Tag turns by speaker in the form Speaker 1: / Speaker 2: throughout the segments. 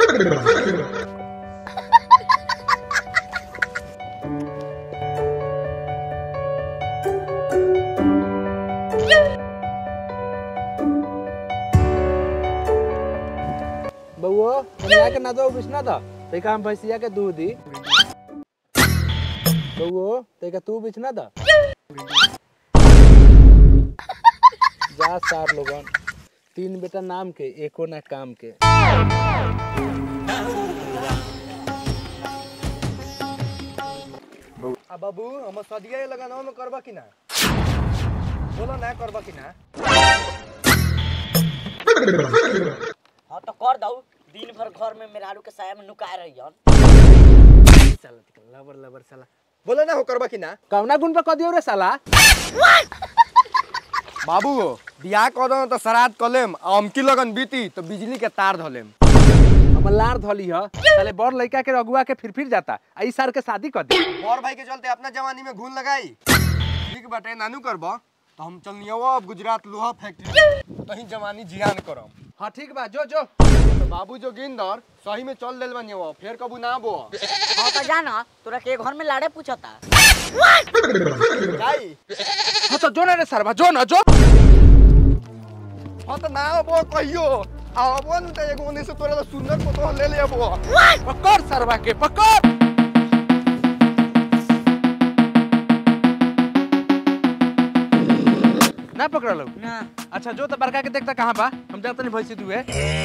Speaker 1: बउओ कन्या के ना दो बिछना था तैका हम भैंसिया के दूध दी बउओ तैका तू बिछना था जा सार लोगन तीन बेटा नाम के एको ना काम के
Speaker 2: आ बाबू हम सदिया लगाना में करबा कि ना बोलो ना करबा कि ना
Speaker 3: हाँ तो कर दऊ दिन भर घर में मेहरारू के साया में नुकाए रहियन
Speaker 1: लबर लबर साला
Speaker 2: बोलो ना हो करबा कि ना
Speaker 1: कौना गुण पे कदियो रे साला
Speaker 2: बाबू बियाह कर दो तो श्राद्ध कलेम आ अमकी लगन बीती तो बिजली के तार धलेम
Speaker 1: हमर लार धली ह साले बड़ लड़का के रगुआ के फिर फिर जाता आ ई सार के शादी कर दे
Speaker 2: और भाई के चलते अपना जवानी में घून लगाई ठीक बाटे नानू करबा तो हम चलनिया अब गुजरात लोहा फैक्ट्री तही जवानी जियान करम
Speaker 1: हाँ ठीक बा जो जो
Speaker 2: तो बाबू जो गिंदर सही में चल देल बनिया वो फिर कबू ना बो
Speaker 3: हाँ तो जाना तोरा के घर में लाड़े पूछता
Speaker 2: जाई
Speaker 1: हाँ तो जो ना रे सरवा जो ना जो
Speaker 2: हाँ तो ना बो कहियो आवो न त एगो ओने से तोरा ला सुंदर फोटो ले ले बो
Speaker 1: पकड़ सरवा के पकड़ ना पकड़ लो
Speaker 3: ना
Speaker 1: अच्छा जो तो बड़का के देखता कहाँ बा हम जाते नहीं भैंसी दुए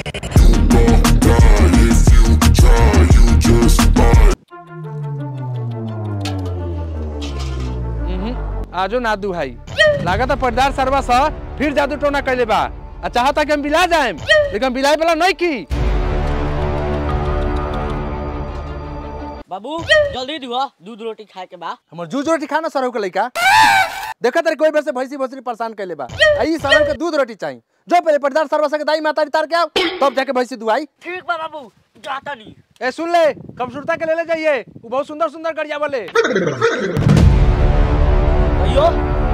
Speaker 1: आजो ना दू भाई लागत है पर्दार सरवा सा फिर जादू टोना कैले बा आ चाहता कि हम बिला जाए लेकिन हम बिलाए वाला नहीं की
Speaker 3: बाबू जल्दी दुआ दूध रोटी खाए के बा
Speaker 1: हमर जूझ रोटी खाना सरव के लइका देखा तेरे कोई बेर से भैंसी भोसरी परेशान कैले बा आई सरव के दूध रोटी चाहिए जो पहले पर्दार सरवा से के दाई माता तार के आओ तब जाके भैंसी दुआई
Speaker 3: ठीक बा बाबू जाता नहीं
Speaker 1: ए सुन ले कमसुरता के ले ले जाइए वो बहुत सुंदर सुंदर गरिया वाले
Speaker 3: भैयो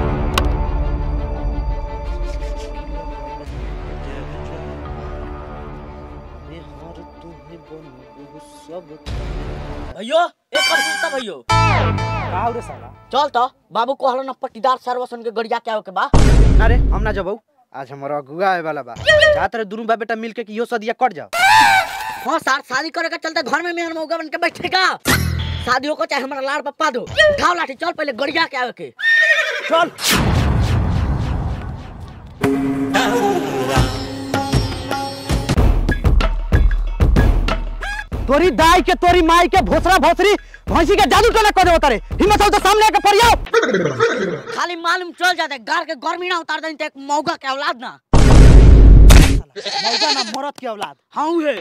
Speaker 3: भैयो एक कर सुनता भैयो
Speaker 4: का रे साला
Speaker 3: चल तो बाबू कहलो ना पट्टीदार सर्वसन के गड़िया के आओ के बा
Speaker 4: अरे हम ना जबऊ आज हमारा अगुआ आए वाला बा चाहत रहे दोनों बा बेटा मिल के कि इहो सदिया कट जाओ
Speaker 3: हाँ सार शादी करे के चलते घर में मेहर मौका बन के बैठेगा शादी हो को चाहे हमारा लाड़ पप्पा दो उठाओ लाठी चल पहले गड़िया के आवे के चल
Speaker 4: तोरी दाई के तोरी माई के भोसरा भोसरी भैंसी के जादू टोना कर देवता रे हिम्मत हो तो सामने आके परियाओ
Speaker 3: खाली मालूम चल जाते घर के गर्मी ना उतार दें तो एक मौका के औलाद ना
Speaker 4: मौजा ना मरद के औलाद
Speaker 3: हाँ है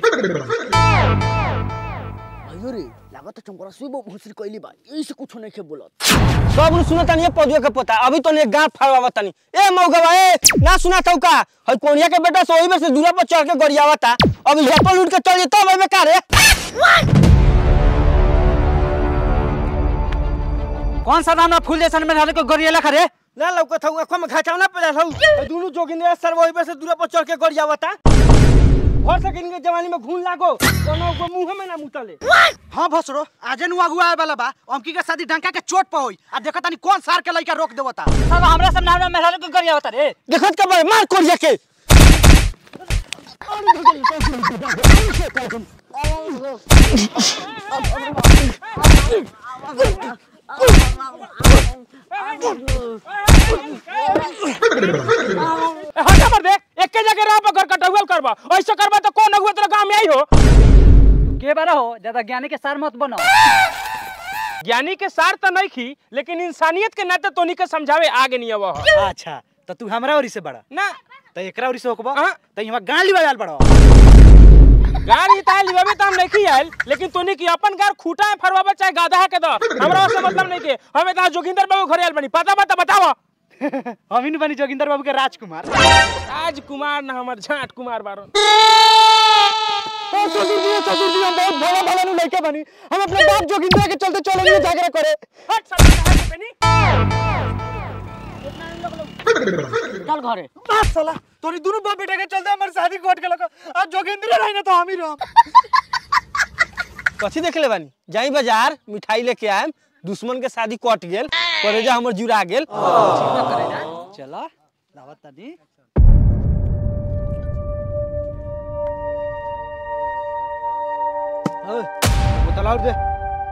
Speaker 3: अयो रे लागत तो चंपरा सुबह भूसरी कोइली बा यही से कुछ नहीं के बोलत
Speaker 4: सब नु सुनत नहीं पदुए के पता अभी तो ने गांठ फाड़वा तनी ए मौगवा ए ना सुना थौ का हई कोनिया के बेटा सोई में से दूरा पर चढ़ के गरियावता अब हेपल उठ के चल तब अबे का रे कौन सा नाम ना फूल जैसन में रहले को गरियाला खरे ना लौकत हौ अखवा में घाचाव ना पड़ल हौ दोनों जोगिंदर सर वही पे से दूरा पर चढ़ के गरियावता भर सकिन के जवानी में घून लागो कोनो को मुंह में ना मुतले हां भसरो आजे नु अगुआ आए वाला बा अमकी के शादी डंका के चोट पे होई आ देखत तनी कौन सार के लइका रोक देवता
Speaker 3: सब हमरा सब नाम में रहल को गरिया होता रे
Speaker 4: देखत के बे मार कोरिया के
Speaker 1: हटा मर दे एक के जगह रह पकड़ कटौल करबा ऐसे करबा तो कौन अगुआ तेरा गांव में आई हो
Speaker 4: के बारा हो ज्यादा ज्ञानी के सार मत बनो
Speaker 1: ज्ञानी के सार तो नहीं खी लेकिन इंसानियत के नाते तोनी के समझावे आगे नहीं अब
Speaker 4: अच्छा तो तू हमरा ओरी से बड़ा
Speaker 1: ना
Speaker 4: तो एकरा ओरी से होकबा
Speaker 1: हाँ।
Speaker 4: तो यहाँ गांव लिवा जाल बड़ा
Speaker 1: गाड़ी ताल लिबावे तो हम नहीं आयल लेकिन तोनी की अपन गार खूटा है फरवाबा चाहे गाधा है के दो हमरा से मतलब नहीं के हमें तहां जोगिंदर बाबू घरे आयल बनी पता बता बताओ
Speaker 4: हम ही बनी जोगिंदर बाबू के राजकुमार
Speaker 1: राजकुमार ना हमर झाट कुमार बारन
Speaker 4: ससुर जी ससुर जी हम बहुत भोला भाला नु लइका बनी हम अपने बाप जोगिंदर के चलते चले नहीं जागरा करे
Speaker 1: हट साला कहाँ के बनी
Speaker 3: चल घरे
Speaker 4: बस साला तोरी दोनों बाप बेटा के चलते हमारी शादी कोट के लगा आज जोगिंदर रही ना तो हम ही रह कथी देख ले बानी जाई बाजार मिठाई लेके आएम दुश्मन के शादी कट गेल करेजा हमर जुड़ा गेल
Speaker 5: चला दावत तनी
Speaker 4: ओए, बोतल और दे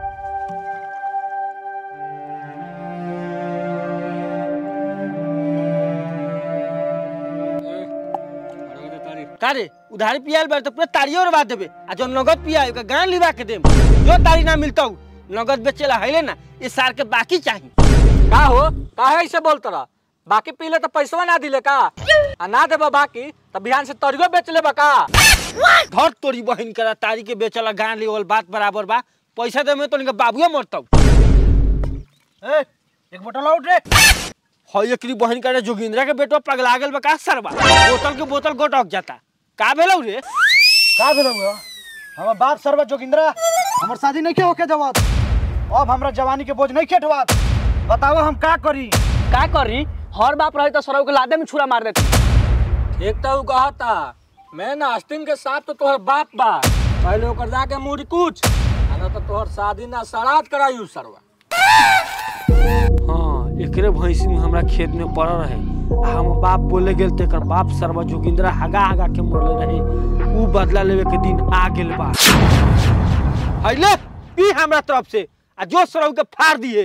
Speaker 4: कारे उधारी पियाल बार तो पूरा तारियो उड़वा देबे आ जो नगद पिया ओका गान लिवा के देम जो तारी ना मिलता नगद बेचेला हैले ना ये सार के बाकी चाहिए
Speaker 5: का हो काहे ऐसे बोलत रहा बाकी पीले तो पैसवा ना दिले का आ ना देबा बाकी तो बिहान से तरियो बेच लेबा का
Speaker 4: धर तोरी बहन करा तारी के बेचला गान लेवल बात बराबर बा पैसा दे में तो इनका बाबुए मरता ए एक बोतल आउट रे हई एकरी बहन करे जोगिंद्रा के बेटो पगला गेल बा का सरबा बोतल के बोतल गोटक जाता का भेलौ रे
Speaker 6: का भेल हमर बाप सर्व जोगिंद्रा हमर शादी नहीं होके जवाब अब हमरा जवानी के बोझ नहीं खेटवात बताओ हम का करी
Speaker 5: का करी हर बाप रहे तो सरौ के लादे में छुरा मार देती एक तो उ कहता मैं ना आस्तीन के साथ तो तोहर बाप बा पहले ओकर जाके मुड़ी कुछ आ ना तो तोहर शादी ना सराद करायू सरवा
Speaker 4: हाँ एकरे भैंसी में हमरा खेत में पड़ रहे आ हम बाप बोले गेल ते एकर बाप सरवा जोगिंद्रा हगा हगा के मरले रहे ऊ बदला लेवे के दिन आ गेल बा हइले पी हमरा तरफ से आ जो सरौ के फाड़ दिए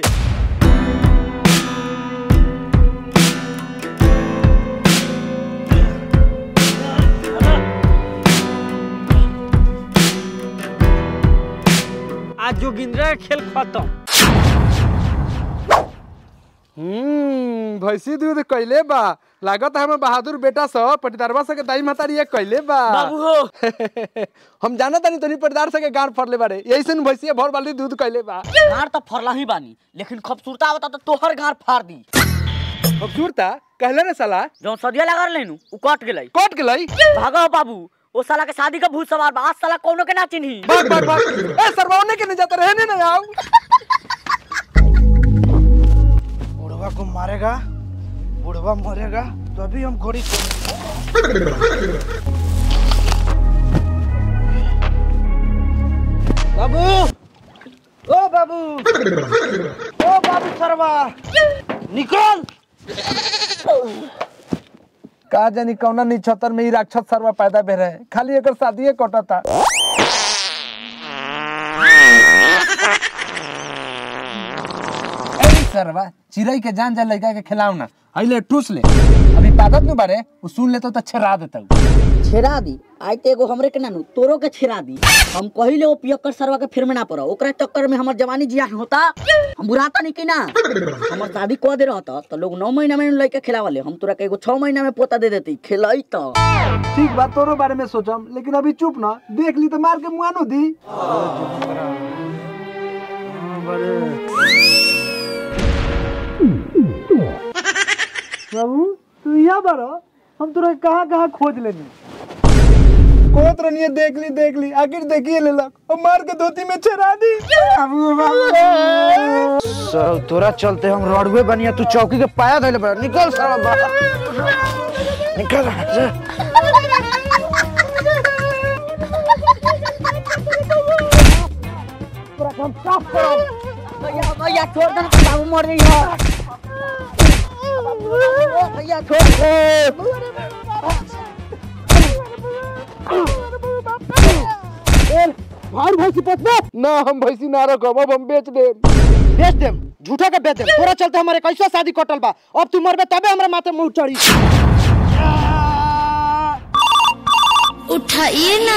Speaker 4: आज जोगिंद्रा के खेल खत्म
Speaker 2: हम्म भैंसी दूध कैले बा लागत है बहादुर बेटा सब पटीदारवा से के दाई महतारी ये कैले बा
Speaker 3: बाबू हो
Speaker 2: हम जाना तानी तनी पटीदार से के गाड़ फड़ले बारे यही से भैंसी भर बाल्टी दूध कैले बा
Speaker 3: गार तो फरला ही बानी लेकिन खूबसूरता आवता तो तोहर गार फाड़ दी
Speaker 2: खूबसूरता कहले रे साला
Speaker 3: जो सदिया लगा लेनु उ कट गेलै
Speaker 2: कट गेलई
Speaker 3: भागो बाबू ओ साला के शादी का भूत सवार बा आज साला कोनो के ना चिन्ही
Speaker 2: भाग भाग भाग ए सरवाने के नहीं जाते रहने ना आओ
Speaker 6: बुढ़वा को मारेगा बुढ़वा मरेगा तभी हम घोड़ी को बाबू ओ बाबू ओ बाबू सरवा निकल
Speaker 2: का जानी कौना निछतर में ही राक्षस सरवा पैदा भे रहे खाली एकर शादी कटता सरवा चिड़ै के जान जा लड़का के खिलाऊ ना अहिले ठूस ले अभी पादत नु बारे उ सुन लेतो तो छेरा देतौ
Speaker 3: छेड़ा दी आई ते एगो हमरे के नानू तोरो के छेड़ा दी हम कहिले ओ पियक्कर सरवा के फिर में ना पड़ो ओकरा चक्कर में हमर जवानी जिया होता हम बुराता नहीं कि ना हमर शादी कह दे रहता तो लोग नौ महीना में लड़के खिलावले हम तोरा के एगो छह महीना में पोता दे देती खिलाई तो
Speaker 2: ठीक बात तोरो बारे में सोचम लेकिन अभी चुप ना देख ली तो मार के मुआनो दी
Speaker 6: बाबू तू यहाँ बारो हम तोरा कहाँ कहाँ खोज लेनी
Speaker 2: कोत रनिए देख ली देख ली आखिर देखिए लेलक और मार के धोती में छेरा दी
Speaker 6: सर तोरा चलते हम रोडवे बनिया तू चौकी के पाया धैले बड़ा निकल साला बाहर निकल यहाँ से।
Speaker 3: भैया भैया छोड़ दे बाबू मर गई है भैया छोड़ दे
Speaker 6: भार भैंसी पतना
Speaker 2: ना हम भैंसी ना रखब अब हम बेच दे
Speaker 6: बेच देम झूठा के बेच देम तोरा चलते हमारे कैसा शादी कटल बा अब तू मरबे तबे हमरा माथे मुंह चढ़ी
Speaker 7: उठाइए ना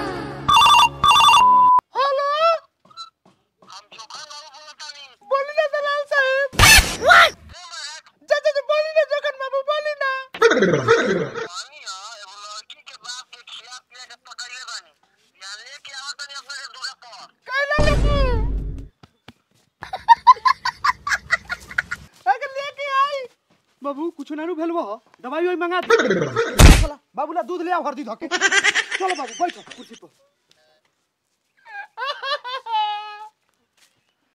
Speaker 6: बाबू कुछ ना भेलबो दवाई वही मंगा दे बाबूला दूध ले आ हरदी धके चलो बाबू बैठो कुर्सी पर